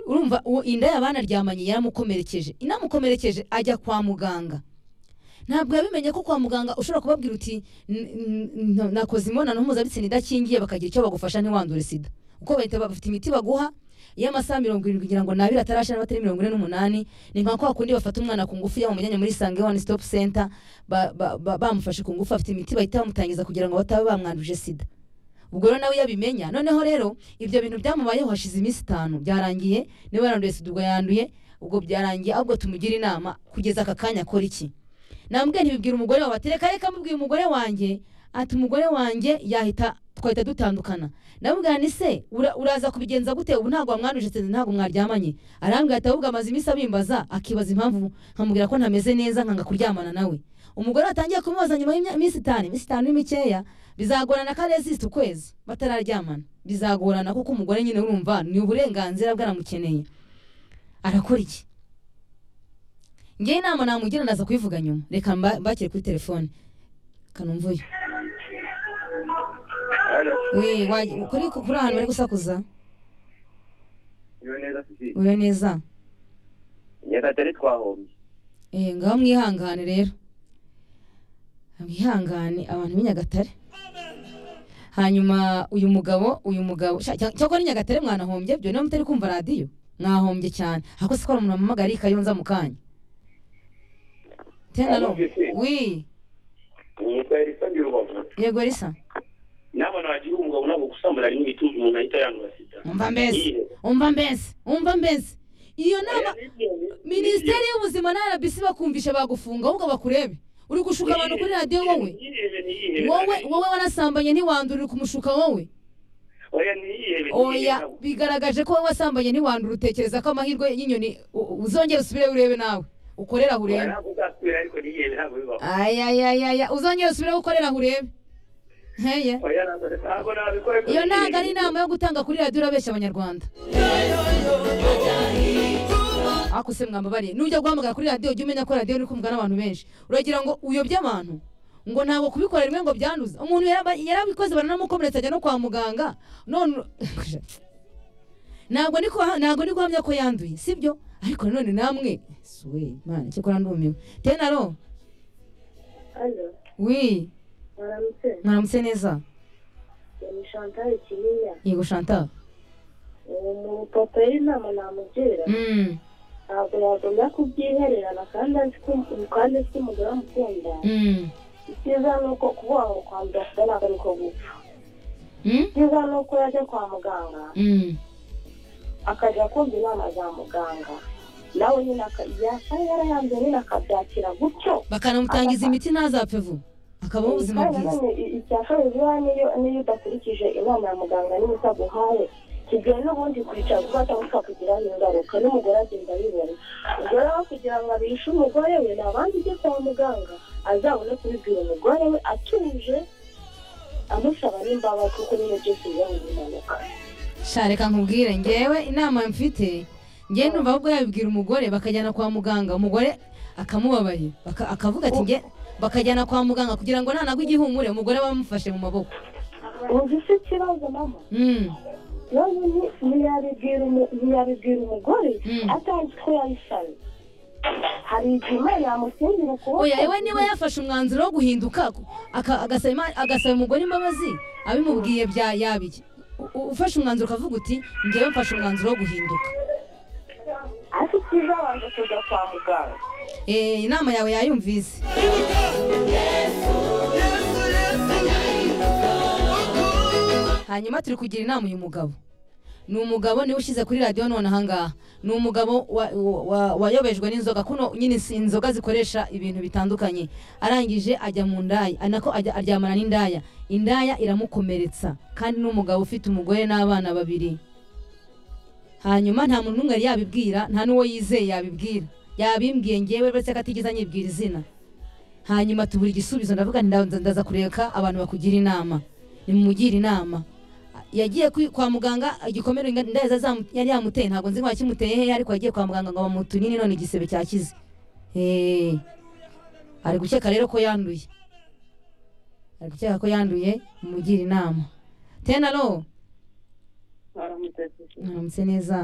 urumva uwo inda yaba yanaryamanye yaramukomerekeje inamukomerekeje ajya kwa muganga ntabwo yabimenye ko kwa muganga ushobora kubabwira uti "N- n- n- nakoze imibonano mpuzabitsina idakingiye bakagira icyo bagufasha ntiwandure sida kuko bahita bafite imiti baguha y'amasaha mirongo irindwi kugira ngo nabire atarashira batari mirongo ine n'umunani ni nka kwa kundi bafata umwana ku ngufu yamujyanye muri sange one stop center ba- ba- ba- bamufashe ku ngufu afite imiti bahita bamutangiza kugira ngo batabe bamwanduje sida ubwo rero nawe iyo abimenya noneho rero ibyo bintu byamubayeho hashize iminsi itanu byarangiye niba yaranduye sida ubwo yanduye ubwo byarangiye ahubwo tumugira inama kugeza aka kanya akora iki nambwe ntibibwira umugore wawe ati reka reka mubwire umugore wanjye ati umugore wanjye yahita twahita dutandukana ndamubwira ni se ura- uraza kubigenza gute ubu ntabwo wamwanduje sida ntabwo mwaryamanye arambwira ati ahubwo amaze iminsi abimbaza akibaza impamvu nkamubwira ko ntameze neza nkanga kuryamana nawe umugore atangiye kumubaza nyuma y'iminsi itanu iminsi itanu ni mikeya bizagorana ko aresisita ukwezi batararyamana bizagorana kuko umugore nyine urumva ni uburenganzira bwe aramukeneye arakora iki ngewe inama namugira naza kubivuga nyuma reka mba- mbakire kuri telefone kanumvuyo Alo. we wa- kuri kuri ahantu bari gusakuza Iwe neza Sisi. ure neza nyagatare twahombye Eh, ngaho mwihangane rero mwihangane abantu b'i Nyagatare hanyuma uyu mugabo uyu mugabo sha- cya- cyakora ni nyagatare mwanahombye byo niba mutari kumva radiyo mwahombye cyane ako si ko hari umuntu wamamagara iyi kayonza mu kanya tena Alo, ro Sisi. wi nitwa elisa birubavu yego risa n'abana bagira umugabo ntabwo gusambana rimwe bituma umuntu ahita yandura sida umva mbese umva mbese umva mbese iyo nama minisiteri y'ubuzima na rbc bakumvisha bagufunga ahubwo bakurebe uri gushuka abantu kuri radiyo wowe wowe wowe wanasambanye ntiwandurire kumushuka wowe oya bigaragaje ko wowe wasambanye ntiwandura utekereza ko amahirwe y'inyoni u- uzongera usubire urebe nawe ukorera aho urebe ayayayaya uzongera usubire ukorera aho urebe nkeye iyo ntabwo ari inama yo gutanga kuri radiyo urabeshya abanyarwanda ako se mwambabariye nujya guhamagara kuri radiyo ujye umenya ko radiyo iri kumvwa n'abantu benshi uragira ngo uyobye abantu ngo ntabwo kubikora rimwe ngo byanduza umuntu yaraba- yarabikoze baranamukomeretsa ajya no kwa muganga none ntabwo ni kuha- ntabwo ni guhamya ko yanduye sibyo ariko nanone namwe suwe imana cyakora ndumiwe tenaro Alo, wi mwaramutse mwaramutse neza ni Chantal Kiriya yego shanta uwo mupapa yari inama namugira mm, ntabwo yagombye kubyihererana kandi azi ko kandi azi ko umugore amukunda mm, icyiza ni uko kuba wakwandura sida ntabwo ari ko gupfa mm, icyiza ni uko yajya kwa muganga mm. akajya kumva inama za muganga nawe nyine aka- yasaba yarayanze nyine akabyakira gutyo bakanamutangiza imiti ntazapfe vuba akabaho ubuzima Kandi bwiza nanone i- icya kabiri biba niyo niyo udakurikije inama ya muganga niba itaguhaye kigira n'ubundi kwicara kuba atagufa kugiraho ingaruka n'umugore agenda abibona ubwo rero kugira ngo abishe umugore we ntabandi ujye kwa muganga azabone kubibwira umugore we atuje amusaba n'imbabazi kuko niyo byose biba mu mpanuka sha reka nkubwire ngewe inama mfite ngewe numva ahubwo yabibwira umugore bakajyana kwa muganga umugore akamubabarira baka- akavuga ati nge bakajyana kwa muganga kugira ngo nanagwe igihumure umugore bamufashe mu maboko uzi se ikibazo mama Mm, nawe ni- ntiyabibwira umu- ntiyabibwira umugore Mm. atazi ko yabisabye hari igihe imana yamusingira ukuboko oya yewe niba yafashe umwanzuro wo guhinduka aka- agasaba Imana- agasaba umugore imbabazi abimubwiye bya yabiki ufashe umwanzuro ukavuga uti ngewe mfashe umwanzuro wo guhinduka ariko uzabanje kujya kwa muganga Eh, inama yawe yayumvise hanyuma turi kugira inama uyu mugabo ni umugabo niwe ushyize kuri radiyo none ahangaha ni umugabo wa- wa- wa- wayobejwe n'inzoga kuno nyine si inzoga zikoresha ibintu bitandukanye arangije ajya mu ndaya anako ajya aryamana n'indaya indaya iramukomeretsa kandi ni umugabo ufite umugore n'abana babiri hanyuma nta muntu n'umwe yari yabibwira nta n'uwo yizeye yabibwira yabimbwiye ngewe uretse ko atigeze anyibwira izina hanyuma tubura igisubizo ndavuga nti ndaza ndaza kureka abantu bakugira inama nimumugire inama yagiye kwi- kwa muganga igikomere inda- inda yaza zamu- yari yamuteye ntabwo nzi ngo yakimuteye hehe ariko yagiye kwa muganga ngo bamutunine none igisebe cyakize Eh, ari gukeka rero ko yanduye ari gukeka ko yanduye mumugire inama tenaro mwaramutse mwaramutse neza